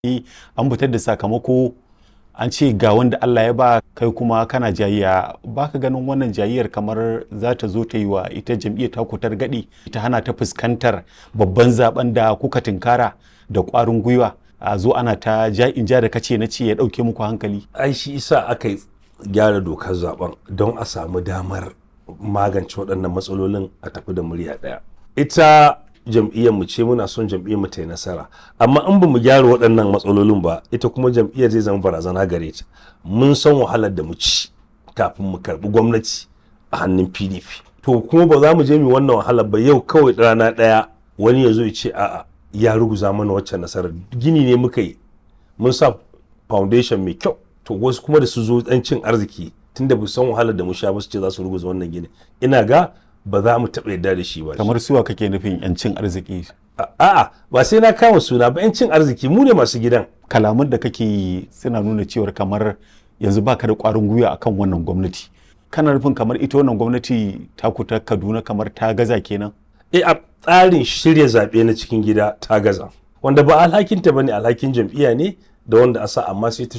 an fitar da sakamako an ce ga wanda Allah ya ba kai kuma kana jayayya baka ganin wannan jayayyar kamar za ta zo ta yi wa ita jam'iyyar ta kutar gadi ta hana ta fuskantar babban zaben da kuka tinkara da ƙwarin gwiwa a zo ana ta ja in ja da kace na ce ya ɗauke muku hankali ai shi isa aka gyara dokar zaben don a samu damar magance waɗannan matsalolin a tafi da murya ɗaya ita jam'iyyar mu ce muna son jam'iyyar mu ta yi nasara amma in ba mu gyara waɗannan matsalolin ba ita kuma jam'iyyar zai zama barazana gare ta mun san wahalar da mu ci kafin mu karɓi gwamnati a hannun pdp to kuma ba za mu je mu wannan wahalar ba yau kawai rana ɗaya wani ya zo ya ce a'a ya ruguza mana waccan nasarar gini ne muka yi mun sa foundation mai kyau to wasu kuma da su zo ɗan cin arziki tunda ba san wahalar da mu sha ba su ce za su ruguza wannan gini ina ga ba za mu taɓa yarda da shi ba kamar suwa kake nufin yancin arziki a'a ba sai na kama suna ba yancin arziki mu ne masu gidan kalaman da kake yi suna nuna cewar kamar yanzu baka da ƙwarin gwiwa akan wannan gwamnati kana nufin kamar ita wannan gwamnati ta kuta kaduna kamar ta gaza kenan e a tsarin shirya zaɓe na cikin gida ta gaza wanda ba alhakinta ba ne alhakin jam'iyya ne da wanda a sa amma sai ta